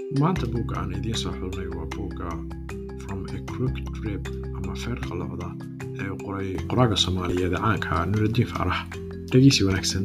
maanta buugga aan idiin soo xulnay waa buugga from a crooked rib ama feer qalocda ee qoray qoraaga soomaaliyeed ee caanka nuurudiin faarax dhegeysi wanaagsan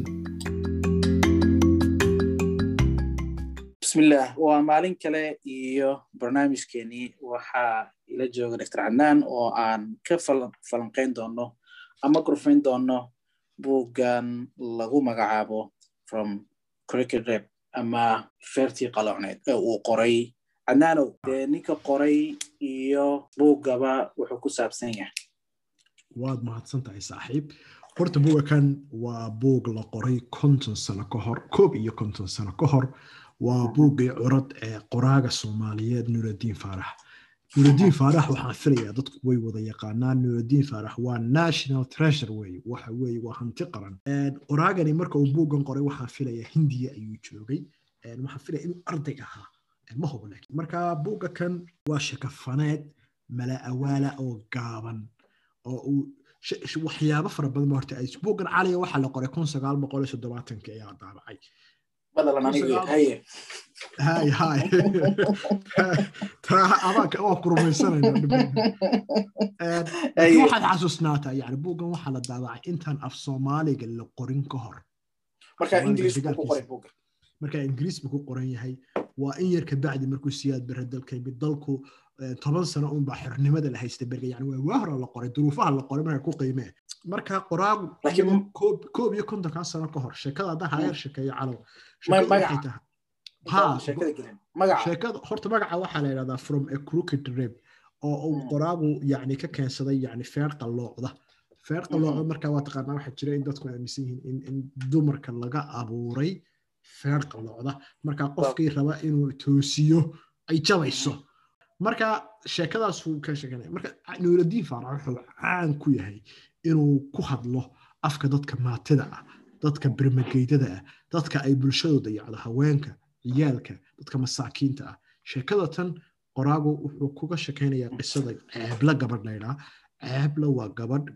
bismillaah waa maalin kale iyo barnaamijkeenii waxaa ila jooga dr cadnaan oo aan ka falanqayn doono ama gurfayn doono buuggan lagu magacaabo from cricket rep ama feertii qalocneed ee uu qoray cadnaanow dee ninka qoray iyo buuggaba wuxuu ku saabsan yahay waad mahadsan tahay saaxiib horta buugga kan waa buug la qoray konton sano ka hor koob iyo konton sano ka hor waa buuggii curad ee qoraaga soomaaliyeed nuurudiin faarax nuurudiin faarax waxaan filayaa dadku way wada yaqaanaan nuurudiin faarax waa national treasure wey waxa weye waa hanti qaran qoraagani marka uu buuggan qoray waxaan filayaa hindiya ayuu joogay waxaan filaya inuu arday ahaa ma hubo laakiin marka buugga kan waa shakafaneed mala awaala oo gaaban oo uu waxyaabo fara badan ba horta buuggan caliga waxaa la qoray kun sagaal boqol iyo soddobaatanki ayaa daabacay hay hay abaanka waa ku rumaysanayna waxaad xasuusnaataa yani buuggan waxaa la daabacay intaan af soomaaliga la qorin ka hor markaa ingiriis buu ku qoran yahay waa in yar kabacdi markuu siyaad bare dalka yimid dalku toban sano unbaa xornimada la haysta berga yani waa waa hora la qoray duruufaha la qoray marka ku qiimee marka qoraagu koob iyo kontonkaa sano ka hor sheekada haddaa hayeer sheekeeyo calow sheekada horta magaca waxaa la yidhahdaa from a crooked rib oo uu qoraagu yani ka keensaday yani feer qalloocda feer qalloocda marka waa taqaanaa waxaa jira in dadku aaminsan yihiin in dumarka laga abuuray feer qalloocda marka qofkii raba inuu toosiyo ay jabayso marka sheekadaasuu ka sheeganaya marka nuurudiin faarax wuxuu caan ku yahay inuu ku hadlo afka dadka maatida ah dadka bermageydada ah dadka ay bulshadu dayacdo haweenka ciyaalka dadka masaakiinta ah sheekada tan qoraagu wuxuu kuga sheekaynayaa qisada ceebla gabadh laydhaa ceebla waa gabadh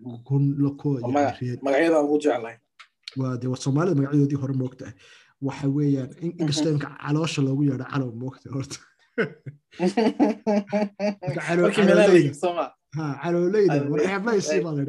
waa soomaalida magacyadoodii hore moogtaah waxa weeyaan inkastoo imka caloosha loogu yeedho calow moogta horta caloleyda warceeblaysi baa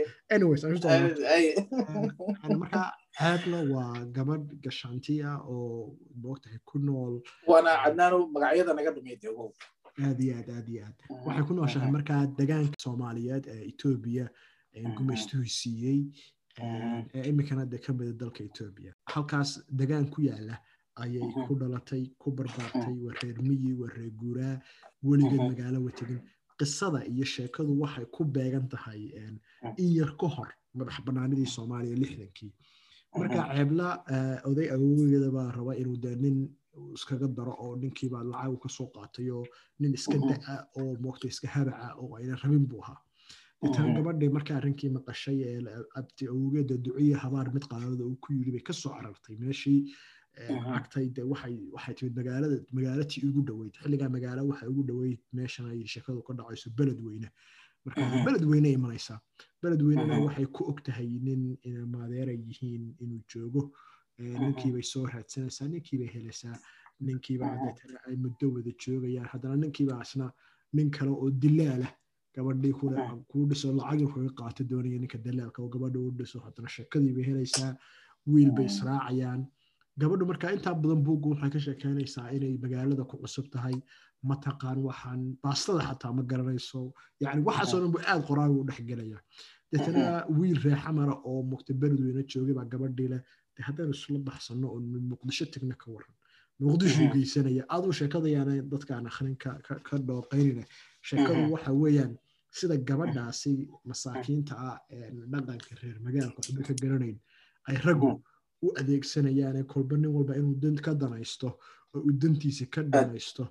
ladhamarka ceebla waa gabadh gashaantiya oo moogtahay ku nool waana cadnaano magacyada naga dhumeyd aad iyo aad aad iyo aad waxay ku nooshahay markaa degaanka soomaaliyeed ee etoobiya gumaystuhu siiyey ee iminkana de ka mida dalka etoobiya halkaas degaan ku yaala ayay ku dhalatay ku barbaartay waa reer miyi waa reer guuraa weligeed magaalo wategin qisada iyo sheekadu waxay ku beegan tahay in yar ka hor madax banaanidii soomaaliya lixdankii marka ceebla oday awogeeda baa raba inuu de nin iskaga daro oo ninkiibaa lacag kasoo qaatay oo nin iska da'a oo moogta iska habaca oo ayna rabin buu ahaa deetana gabadhii marka arrinkii maqashay ee abti awogeeda duciya habaar mid qaadada uu ku yiri bay kasoo carartay meeshii lacagtay de waxay waxay timid magaalada magaalatii ugu dhoweyd xilligaa magaalo waxay ugu dhoweyd meeshan ay sheekadu ka dhacayso beled weyne marka beled weyne imanaysaa beled weynena waxay ku og tahay nin maadeera yihiin inuu joogo ninkiibay soo raadsanaysaa ninkiibay helaysaa ninkiibaa deetana ay muddo wada joogayaan haddana ninkiibaa isna nin kale oo dilaalah gabadhii kuu dhiso lacagii kaga qaato doonaya ninka dalaalka oo gabadha u dhiso haddana sheekadii bay helaysaa wiil bay israacayaan gabadhu marka intaa badan buuggu waxay ka sheekeynaysaa inay magaalada ku cusub tahay mataqaan waxaan baastada xataa ma garanayso yani waxaasoo dhan buu aad qoraaga u dhexgelaya deetana wiil reexamara oo mugta beledweyne joogay baa gabadhii leh de haddaynu isla baxsano oo muqdisho tegna ka waran muqdishuu geysanaya aduu sheekadayaana dadkaan akhrin ka dhooqaynina sheekadu waxa weeyaan sida gabadhaasi masaakiinta ah dhaqanka reer magaalka waxba ka garanayn ay raggu u adeegsanayaane kolba nin walba inuu dan ka danaysto oo uu dantiisa ka danaysto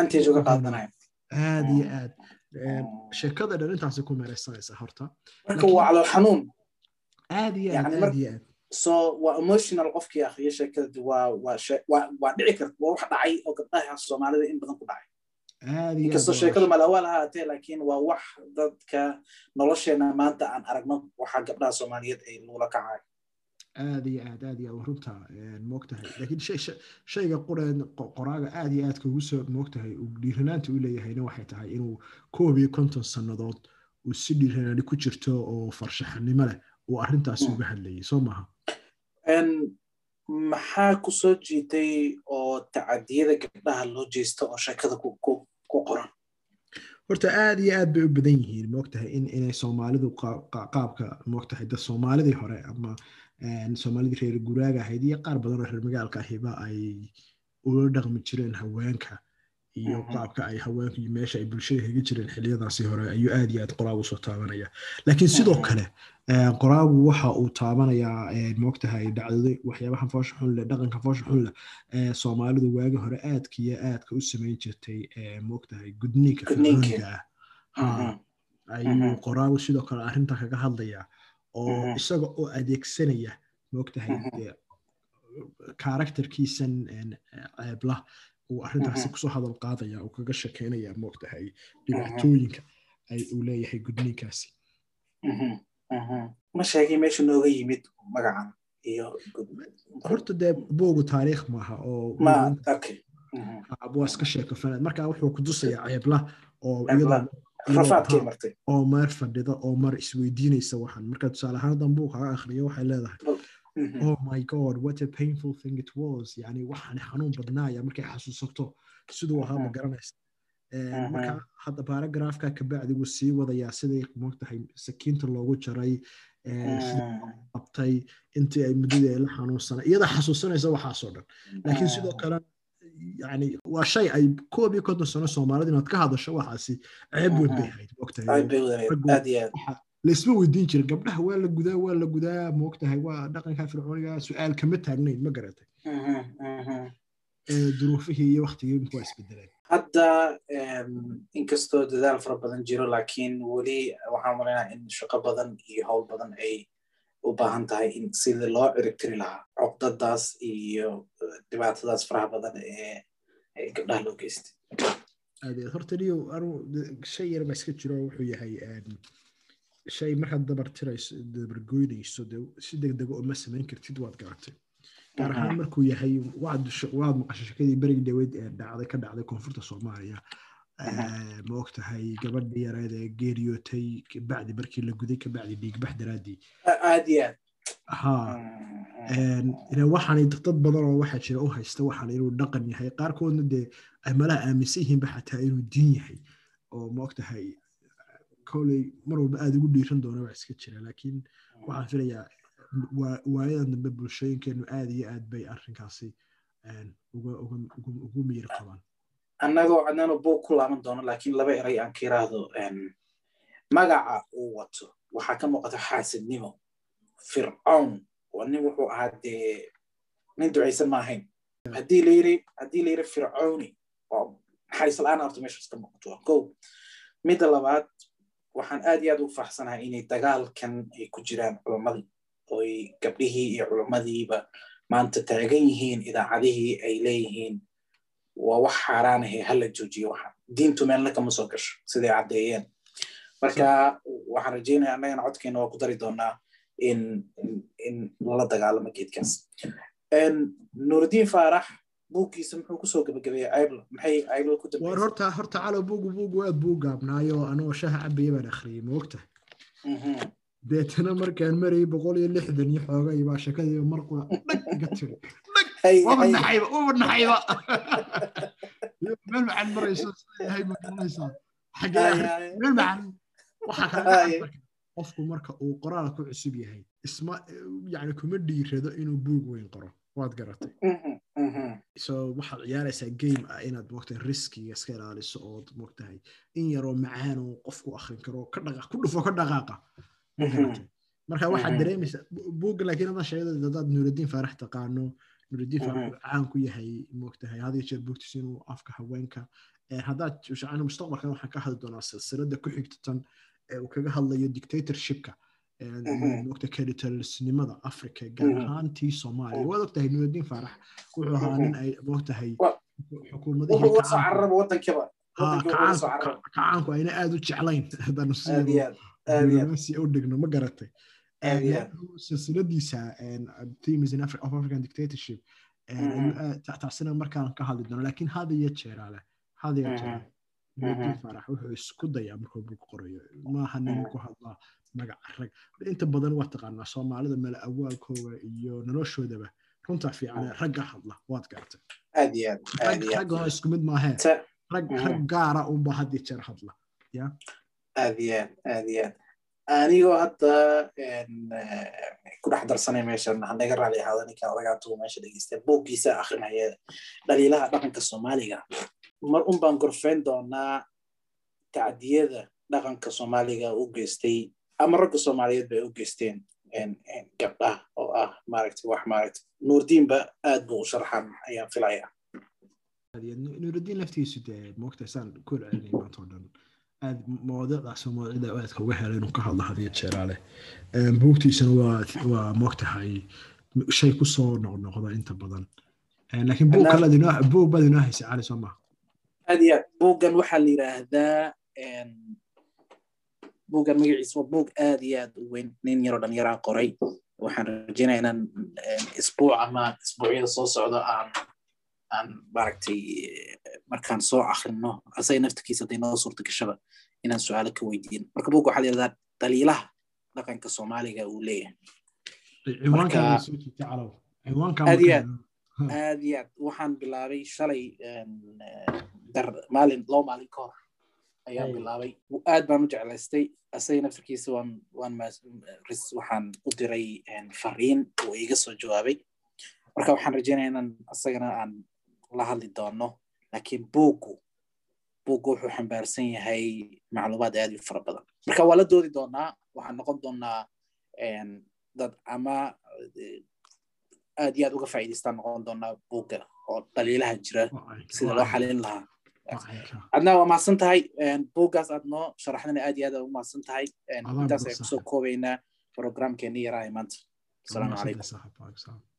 aad iyo aad sheekada dhan intaasi ku meeraysanaysa horta marka waa calool xanuun aad iyo aad aad iyo aad so waa emotional qofkii akriya sheekada waa waa waa dhici karta waa wax dhacay oo gabdhaha soomaalida in badan ku dhacay inkastoo sheekadu malawaal ahaatee laakiin waa wax dadka nolosheena maanta aan aragno waxa gabdhaha soomaaliyeed ay lula kacay aad iyo aad aad iyo aad runta moogtahay laakiin shayga qoreen qoraaga aad iyo aad kugu soo moogtahay dhiiranaanta u leeyahayna waxay tahay inuu koob iyo konton sannadood uu si dhiiranaani ku jirto oo farshaxanimo leh uu arrintaasi uga hadlayay soo maaha maxaa ku soo jiitay oo tacadiyada gabdhaha loo jeesto oo sheekada ku qoran horta aad iyo aad bay u badan yihiin moogtahay in inay soomaalidu qaabka moogtahay dad soomaalidii hore ama soomaalidii reer guraaga ahayd iyo qaar badan oo reer magaalka ahiba ay ula dhaqmi jireen haweenka iyo qaabka ay haweenku iyo meesha ay bulshada kaga jireen xiliyadaasi hore ayuu aad iyo aad qoraagu soo taabanaya laakiin sidoo kale qoraagu waxa uu taabanayaa moogtahay dhacdada waxyaabaha foosha xun leh dhaqanka foosha xun leh soomaalidu waagi hore aadka iyo aadka u samayn jirtay moogtahay gudniinka fircooniga ah ayuu qoraagu sidoo kale arrinta kaga hadlaya oo isaga oo adeegsanaya moogtahay karakterkiisan ceeblah uu arrintaasi kusoo hadal qaadaya uu kaga shekeynaya moogtahay dhibaatooyinka ay uu leeyahay gudniinkaasi ma sheegay meesha nooga yimid magacan iyo horta dee boogu taariikh maaha oo waa iska sheeko fanaad marka wuxuu ku tusayaa ceebla oo oo maar fadhida oo mar isweydiinaysa waxan marka tusaale ahaan hadan buu kaga akhriyo waxay leedahay oh my god what a painful thing it was yani waxaan xanuun badnaaya markay xasuusato siduu ahaa ma garanaysa marka hadda baaragraafka kabacdi wuu sii wadayaa siday moogtahay sakiinta loogu jaray qabtay intii ay muddadii ay la xanuunsana iyada xasuusanaysa waxaasoo dhan laakiin sidoo kale yani waa shay ay koob iyo konton sano soomaalida inaad ka hadasho waxaasi ceeb weyn bay ahayd moogtahay laisma weydiin jirin gabdhaha waa la gudaa waa la gudaa moogtahay waa dhaqanka fircooniga su-aal kama taagnayn ma garatay duruufihii iyo waktigii waa isbedeleen hadda inkastoo dadaal fara badan jiro laakiin weli waxaan malaynaa in shaqo badan iyo howl badan ay u baahan tahay in sidii loo ciribtiri lahaa cogdadaas iyo dhibaatadaas faraha badan ee gabdhaha loo geystay adeed horta niyo anu shay yar baa iska jiro wuxuu yahay shay markaad dabartirayso dabargoynayso de si degdega uma samayn kartid waad garatay gaar ahaan markuu yahay waad maqasho shakadii berigi dhaweyd ee dhacday ka dhacday koonfurta soomaaliya ma og tahay gabadhii yareed ee geeriyootay bacdi markii la guday kabacdi dhiigbax daraaddii aad iyo aad ha waxaan dad badan oo waxaa jira u haysta waxaan inuu dhaqan yahay qaarkoodna dee ay malaha aaminsan yihiinba xataa inuu diin yahay oo ma og tahay koley mar walba aada ugu dhiiran doona wax iska jira laakiin waxaan filayaa waayadan dambe bulshooyinkeenu aad iyo aad bay arrinkaasi ugu miyir qabaan annagoo cadnaano buug ku laaban doono laakiin laba eray aan ka yiraahdo magaca uu wato waxaa ka muuqata xaasidnimo fircown nin wuxuu ahaa dee nin ducaysan ma ahayn haddii la yiri haddii la yiri fircowni oo naxariis la-aan horta meeshaas ka muuqato kow midda labaad waxaan aad iyo aad ugu faraxsanahay inay dagaalkan ay ku jiraan culammadii oy gabdhihii iyo culummadiiba maanta taagan yihiin idaacadihii ay leeyihiin waa wax xaaraanahe hala joojiyo waxaan diintu meelna kama soo gasho siday caddeeyeen marka waxaan rajeynaya annagana codkeena waa ku dari doonaa in in lala dagaalamo geedkaas nuurudiin faarax buuggiisa muxuu kusoo gabagabeeyey aibl maxay aibl ku war horta horta calo buugu buugu aad buu gaabnaayo anoo shaha cabaya baan akhriyey ma ogta deetana markaan marayay boqol iyo lixdan iyo xoogay baa shakadii marquna dhag iga tiri dhag waba naxayba waba naxayba meel maxaad marayso yahay ma garanaysaa xagee meel maxan waxaa kala qofku marka uu qoraal ku cusub yahay isma yani kuma dhiirado inuu buug weyn qoro waad garatay so waxaad ciyaaraysaa game ah inaad mogtahay riskiga iska ilaaliso ood mogtahay in yaroo macaan oo qofku akrin karo ka dhaqa ku dhufo ka dhaqaaqa marka waxaad dareemaysaa buugga laakiin hadan sheegada hadaad nuurudiin faarax taqaano nuurudiin faarax caan ku yahay mogtahay had iyo jeer buugtiis inuu afka haweenka haddaad shacana mustaqbalkan waxaan ka hadli doonaa silsilada ku xigta tan ee uu kaga hadlayo dictatorshipka mogta keditalsnimada africa gaar ahaantii soomaaliya waad ogtahay nuurudiin faarax wuxuu ahaa nin ay mogtahay xukuumadihikacaanku ayna aad u jeclayn haddanu si u dhigno ma garatay silsiladiisa themes in Afri- of african dictatorship tacsina markaan ka hadli doono laakiin hada iyo jeeraale hada iyo jeeraale nuurudiin faarax wuxuu isku dayaa markuu bug qorayo maaha nin ku hadla magaca rag inta badan waa taqaanaa soomaalida meel awaalkooda iyo noloshoodaba runtaa fiican ragga hadla waad garatay aad iyo aad aad iyo aad raggana isku mid maahee Ta- rag rag gaara unba had iyo jeer hadla ya aad iyo aad aad iyo aad anigoo hadda een, eh, ku dhex darsanay meeshan hanaga raali ahaado ninkan odagaantuu meesha dhegeystay buuggiisa akrinaya dhaliilaha dhaqanka soomaaliga mar un baan gorfeyn doonaa tacdiyada dhaqanka soomaaliga u geystay ama ragga soomaaliyeed bay u geysteen een, een, gabdhaha oo ah maaragtay wax maaragtay nuurdiinba aad buu u sharxan ayaan filaya nuurudiin laftiisu dee moogta saan ku celinay maanta oo dhan aad mawadiicdaas mawadiicda aadka uga helay inuu ka hadlo hadiyo jeeraale buugtiisana waa waa moogtahay shay kusoo noqnoqda inta badan laakiin buug kale adinoo buug baad inoo haysay cali soo maha aad iyo aad buuggan waxaa la yidhaahdaa een, buuggan magaciisa waa buug aad iyo aad u weyn nin yaroo dhallinyaraa qoray waxaan rajeynaya inaan een, isbuuc ama isbuucyada soo socdo aan aan maaragtay eh, markaan soo akrino asaga naftirkiisa hadday noo suurta gashaba inaan su-aalo ka weydiin marka buugga waxaa la yidhahdaa dhaliilaha dhaqanka soomaaliga uu leeyahay ciwaankaa soo jiita calow ciwaankaa Aad iyo markaa- aad iyo aad waxaan bilaabay shalay een, eh, dar maalin laba maalin ka hor ayaan Ay. bilaabay aad baan u jeclaystay asaga naftirkiisa waan waan mas- ris- waxaan u diray een, fariin uu iga soo jawaabay marka waxaan rajeynaya inaan asagana aan la hadli doono laakiin buuggu buuggu wuxuu xambaarsan yahay macluumaad aad u fara badan marka waa la doodi doonaa waxaan noqon doonaa een, dad ama eh, aad iyo aad uga faa'iidaystaan noqon doonaa buugga oo dhaliilaha jira sida loo xalin lahaa adna waa mahadsan tahay buuggaas aad noo sharaxdana aad iyo aad u mahadsan tahay Adaa intaas mahadsan. ayaan kusoo koobaynaa programkeeni yaraha maanta asalaamu calaykum calaykum